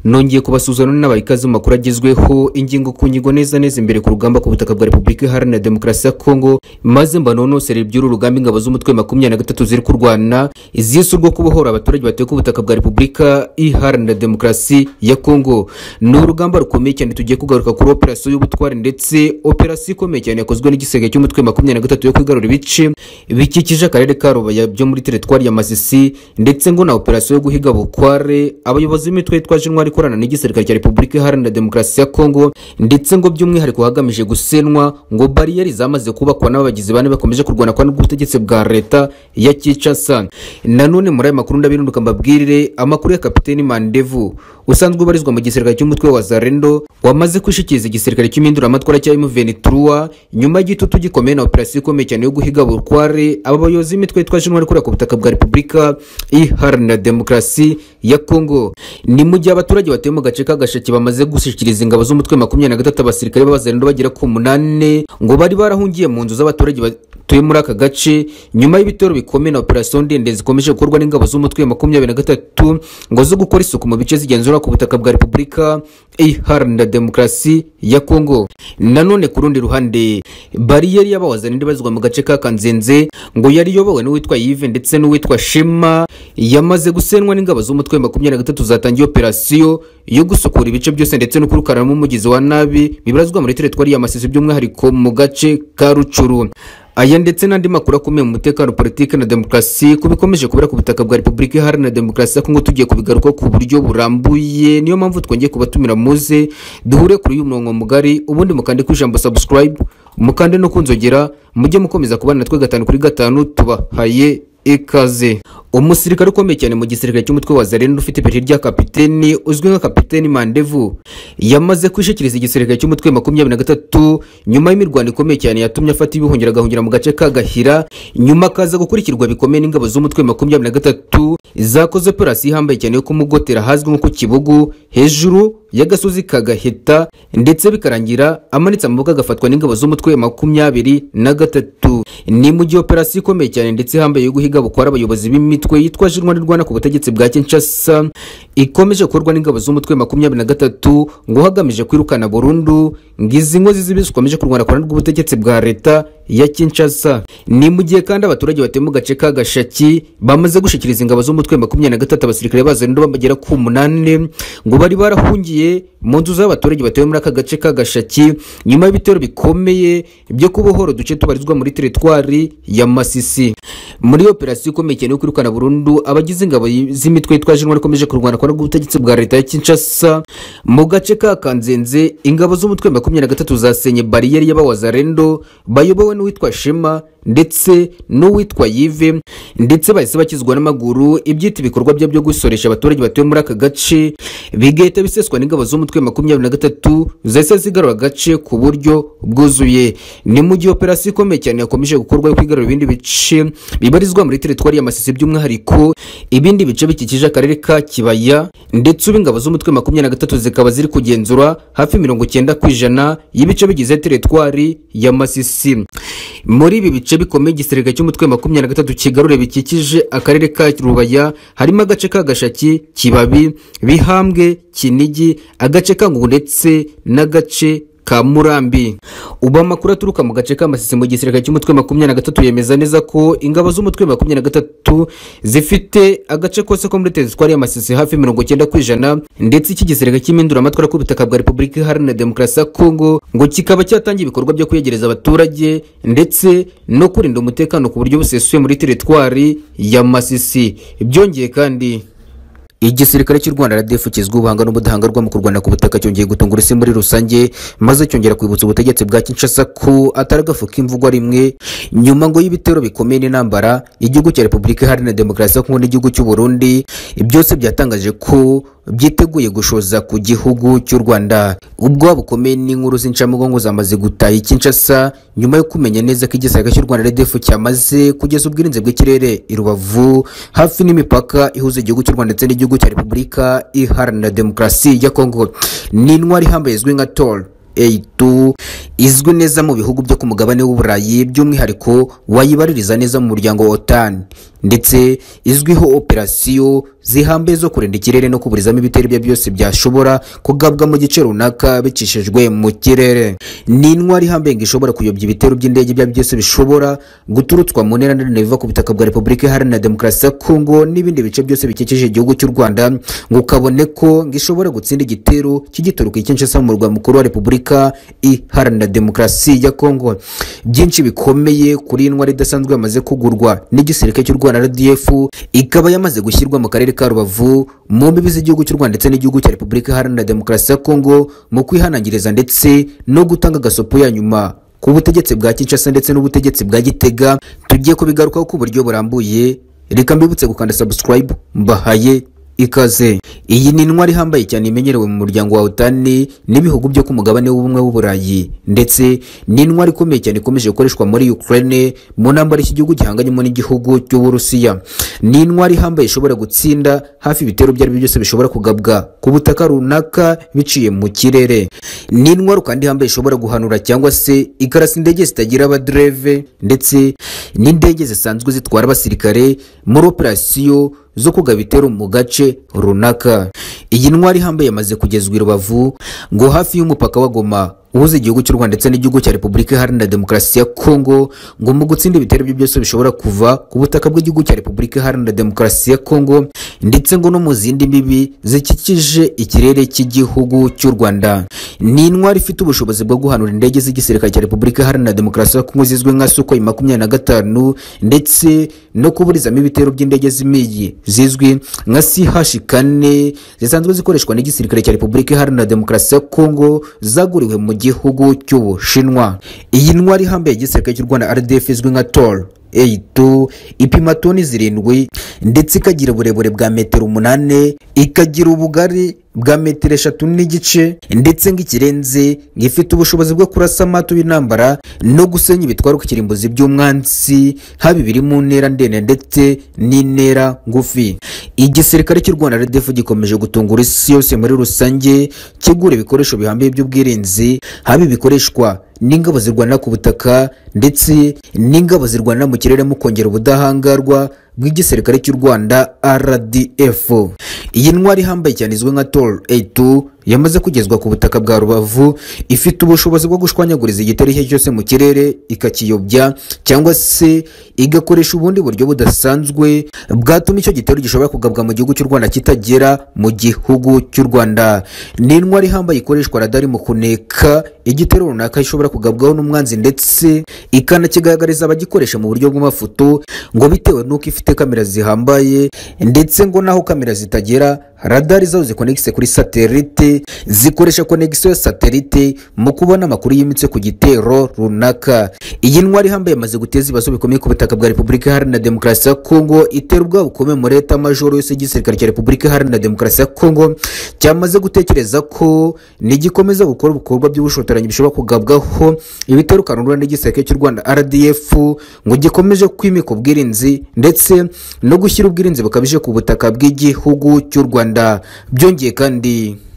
nongeye kubasuzana n'inabaye ikaze mu makuru agezweho ingingo ku ngingo neza neza imbere ku rugamba ku butaka bwa repubulika iharanira demokarasi ya kongo maze mbanonosere iby'uru rugamba ingabo z'umutwe makumyabiri na gatatu ziri kurwana izisi urwo kubohora abaturage batuye ku butaka bwa repubulika iharanira demokarasi ya kongo ni urugamba rukomeye cyane tugiye kugaruka kuri operasiyo y'ubutware ndetse operasiyo ikomeye cyane yakozwe n'igisenge cy'umutwe makumyabiri na gatatu yo kwigarura ibice bikikije akarere ka rubaya byo muri teritwari ya masisi ndetse ngo na operasiyo yo guhiga bukware abayobozi b'imitwe yitwaje intwari ikorana n'igisirikare cya repubulika iharanira demokarasi ya kongo ndetse ngo by'umwihariko hagamije gusenwa ngo bariyeri zamaze kubakwa n'abagizi bane bakomeje kurwana kwa n'ubw'ubutegetsi bwa leta ya kinshasa nanone muri aya makuru ndabirunduka mbabwirire amakuru ya kapiteni mandevu usanzwe ubarizwa mu gisirikare cy'umutwe wa zarendo wamaze kwishikiriza igisirikare cy'iminduramatwara cya M23 nyuma y'igitutu gikomeye na operasiyo ikomeye cyane yo guhiga bukware aba bayobozi b'imitwe yitwaje intwari ikorera ku butaka bwa repubulika iharanira demokarasi ya kongo ni mu gihe abaturage batuye mu gace k'agasheke bamaze gushyikiriza ingabo z'umutwe makumyabiri na gatatu abasirikare b'abazarendo bagera ku munani ngo bari barahungiye mu nzu z'abaturage batuye muri aka gace nyuma y'ibitero bikomeye na operasiyo ndende zikomeje gukorwa n'ingabo z'umutwe makumyabiri na gatatu ngo zo gukora isuku mu bice zigenzura ku butaka bwa repubulika iharanira demokarasi ya kongo nanone ku rundi ruhande bariyeri y'abawazanira bazwa mu gace ka kanzenze ngo yari iyobowe n'uwitwa yive ndetse n'uwitwa shema yamaze gusenwa n'ingabo z'umutwe makumyabiri na gatatu zatangiye operasiyo yo gusukura ibice byose ndetse no kurukaramo umugezi wa nabi bibarazwa muri teritwari ya masisi by'umwihariko mu gace ka rucuru aya ndetse n'andi makuru akomeye mu mutekano politiki na demokarasi ku bikomeje kubera ku butaka bwa repubulika iharanira demokarasi ya kongo tugiye kubigaruka ku buryo burambuye niyo mpamvu twongeye kubatumira muze duhure kuri uyu murongo mugari ubundi mukande ku ijambo subscribe mukande no kunzogera mujye mukomeza kubana natwe gatanu kuri gatanu tubahaye ikaze umusirikare ukomeye cyane mu gisirikare cy'umutwe wa zarendo ufite ipeti rya kapiteni uzwi nka kapiteni mandevu yamaze kwishikiriza igisirikare cy'umutwe makumyabiri na gatatu nyuma y'imirwano ikomeye cyane yatumye afata ibihungira agahungira mu gace ka gahira nyuma akaza gukurikirwa bikomeye n'ingabo z'umutwe makumyabiri na gatatu zakoze operasiyo ihambaye cyane yo kumugotera ahazwi nko ku kibugu hejuru y'agasozi ka gaheta ndetse bikarangira amanitse amaboko agafatwa n'ingabo z'umutwe makumyabiri na gatatu ni mu gihe operasiyo ikomeye cyane ndetse ihambaye yo guhiga bukwara abayobozi b'imiti imitwe yitwaje intwari irwana ku butegetsi bwa kinshasa ikomeje gukorwa n'ingabo z'umutwe makumyabiri na gatatu ngo hagamije kwirukana burundu ngo izi ngo zibi zikomeje kurwana ku ruhande rw'ubutegetsi bwa leta ya kinshasa ni mu gihe kandi abaturage batuye mu gace ka gashaki bamaze gushyikiriza ingabo z'umutwe makumyabiri na gatatu abasirikare bazarendo bagera ku munani ngo bari barahungiye mu nzu z'abaturage batuye muri aka gace ka gashaki nyuma y'ibitero bikomeye byo kubohora uduce tubarizwa muri teritwari ya masisi muri operasiyo ikomeye cyane yo kwirukana burundu abagize ingabo z'imitwe yitwaje intwari ikomeje kurwana kwa ubutegetsi bwa leta ya kinshasa mu gace ka kanzenze ingabo z'umutwe makumyabiri na gatatu zasenye bariyeri y'abawazarendo bayobowe n'uwitwa shema ndetse n'uwitwa yive ndetse bahise bakizwa n'amaguru ibyita ibikorwa bye byo gusoresha abaturage batuye muri aka gace bigahita biseswa n'ingabo z'umutwe makumyabiri na gatatu zahise zigarura agace ku buryo bwuzuye ni mu gihe operasiyo ikomeye cyane yakomeje gukorwa yo kwigarura ibindi bice bibarizwa muri teritwari ya masisi by'umwihariko ibindi bice bikikije akarere ka kibaya ndetse ubu ingabo z'umutwe makumyabiri na gatatu zikaba ziri kugenzura hafi mirongo icyenda ku ijana y'ibice bigize teritwari ya masisi muri ibi bice bikomeye igisirikare cy'umutwe makumyabiri na gatatu kigarure bikikije akarere ka rubaya harimo agace ka gashaki kibabi bihambwe kinigi agace ka ngungu ndetse n'agace ka murambi ubu amakuru aturuka mu gace k'amasisi mu gisirikare cy'umutwe makumyabiri na gatatu yemeza neza ko ingabo z'umutwe makumyabiri na gatatu zifite agace kose ko muri teritwari y'amasisi hafi mirongo icyenda ku ijana ndetse iki gisirikare cy'iminduramatwara ku butaka bwa repubulika iharanira demokarasi ya kongo ngo kikaba cyatangiye ibikorwa byo kwegereza abaturage ndetse no kurinda umutekano ku buryo busesuye muri teritwari ya masisi byongeye kandi igisirikare cy'u rwanda radef kizwiho ubuhanga n'ubudahangarwa mu kurwana ku butaka cyongeye gutungura isi muri rusange maze cyongera kwibutsa ubutegetsi bwa kinshasa ko atari agafu k'imvugwa rimwe nyuma ngo y'ibitero bikomeye n'intambara igihugu cya repubulika iharanira demokarasi ya kongo n'igihugu cy'u burundi byose byatangaje ko byiteguye gushoza ku gihugu cy'u rwanda ubwoba bukomeye n'inkuru z'incamugongo zamaze gutaha ikinshasa nyuma yo kumenya neza ko igisirikare cy'u rwanda redefu cyamaze kugeza ubwirinzi bw'ikirere i rubavu hafi n'imipaka ihuza igihugu cy'u rwanda ndetse n'igihugu cya repubulika iharanira demokarasi ya kongo ni intwari ihambaye izwi nka tor A2 izwi neza mu bihugu byo ku mugabane w'uburayi by'umwihariko wayibaririza neza mu muryango wa otan ndetse izwiho operasiyo zihambaye zo kurinda ikirere no kuburizamo ibitero ibyo ari byo byose byashobora kugabwa mu gice runaka bicishijwe mu kirere ni intwari ihambaye ngo ishobora kuyobya ibitero by'indege ibyo ari byo byose bishobora guturutswa mu ntera ndende biva ku butaka bwa repubulika iharanira demokarasi ya kongo n'ibindi bice byose bikikije igihugu cy'u rwanda ngo kabone ko ngo ishobora gutsinda igitero kigituruka i kinshasa mu murwa mukuru wa repubulika iharanira demokarasi ya kongo byinshi bikomeye kuri iyi ntwari idasanzwe yamaze kugurwa n'igisirikare cy'u rwanda rdf ikaba yamaze gushyirwa mu karere ka rubavu mu mbibi z'igihugu cy'u rwanda ndetse n'igihugu cya repubulika iharanira demokarasi ya kongo mu kwihanangiriza ndetse no gutanga agasopo ya nyuma ku butegetsi bwa kinshasa ndetse n'ubutegetsi bwa gitega tugiye kubigarukaho ku buryo burambuye reka mbibutse gukanda subscribe mbahaye ikaze iyi ni intwari ihambaye cyane imenyerewe mu muryango wa otani n'ibihugu byo ku mugabane w'ubumwe w'uburayi ndetse ni intwari ikomeye cyane ikomeje gukoreshwa muri ukraine mu ntambara iki gihugu gihanganyemo n'igihugu cy'uburusiya ni intwari ihambaye ishobora gutsinda hafi ibitero ibyo ari byo byose bishobora kugabwa ku butaka runaka biciye mu kirere ni intwari kandi ihambaye ishobora guhanura cyangwa se ikarasa indege zitagira abadereve ndetse n'indege zisanzwe zitwara abasirikare muri operasiyo zo kugaba ibitero mu gace runaka iyi ntwari ihambaye yamaze kugezwa i rubavu ngo hafi y'umupaka wa goma uhuza igihugu cy'u rwanda ndetse n'igihugu cya repubulika iharanira demokarasi ya kongo ngo mu gutsinda ibitero byo byose bishobora kuva ku butaka bw'igihugu cya repubulika iharanira demokarasi ya kongo ndetse ngo no mu zindi mbibi zikikije ikirere cy'igihugu cy'u rwanda ni intwari ifite ubushobozi bwo guhanura indege z'igisirikare cya repubulika iharanira demokarasi ya kongo zizwi nka sukoyi makumyabiri na gatanu ndetse no kuburizamo ibitero by'indege z'imigi zizwi nka sihashi kane zisanzwe zikoreshwa n'igisirikare cya repubulika iharanira demokarasi ya kongo zaguriwe mu gihugu cy'ubushinwa iyi ntwari ihambaye igisirikare cy'u rwanda rdf izwi nka tor A2 ipima toni zirindwi ndetse ikagira uburebure bwa metero umunani ikagira ubugari bwa metero eshatu n'igice ndetse ng'ikirenze ngifite ubushobozi bwo kurasa amato y'intambara no gusenya ibitwaruka ikirimbuzi by'umwansi haba ibiri mu ntera ndende ndetse n'intera ngufi igisirikare cy'u rwanda rdf gikomeje gutungura isi yose muri rusange kigura ibikoresho bihambiye by'ubwirinzi haba ibikoreshwa n'ingabo zirwana ku butaka ndetse n'ingabo zirwana mu kirere mu kongera ubudahangarwa bw'igisirikare cy'u rwanda rdf iyi ntwari ihambaye cyane izwi nka tor a2 yamaze kugezwa ku butaka bwa rubavu ifite ubushobozi bwo gushwanyaguriza igitero icyo cyose mu kirere ikakiyobya cyangwa se igakoresha ubundi buryo budasanzwe bwatuma icyo gitero gishobora kugabwa mu gihugu cy'u rwanda kitagera mu gihugu cy'u rwanda ni intwari ihambaye ikoreshwa radari mu kuneka igitero runaka ishobora kugabwaho n'umwanzi ndetse ikanakigaragariza abagikoresha mu buryo bw'amafoto ngo bitewe n'uko ifite kamera zihambaye ndetse ngo naho kamera zitagera radari zaho zikonegise kuri satelite zikoresha konegisiyo ya satelite mu kubona amakuru yimitse ku gitero runaka iyi ntwari ihambaye yamaze guteza ibibazo bikomeye ku butaka bwa repubulika iharanira demokarasi ya kongo itera ubwabo bukomeye muri leta majoro yose y'igisirikare cya repubulika iharanira demokarasi ya kongo cyamaze gutekereza ko nigikomeza gukora ibikorwa by'ubushotoranyi bishobora kugabwaho ibitero kanurura n'igisirikare cy'u rwanda rdf ngo gikomeje kwimika ubwirinzi ndetse no gushyira ubwirinzi bukabije ku butaka bw'igihugu cy'u rwanda byongeye kandi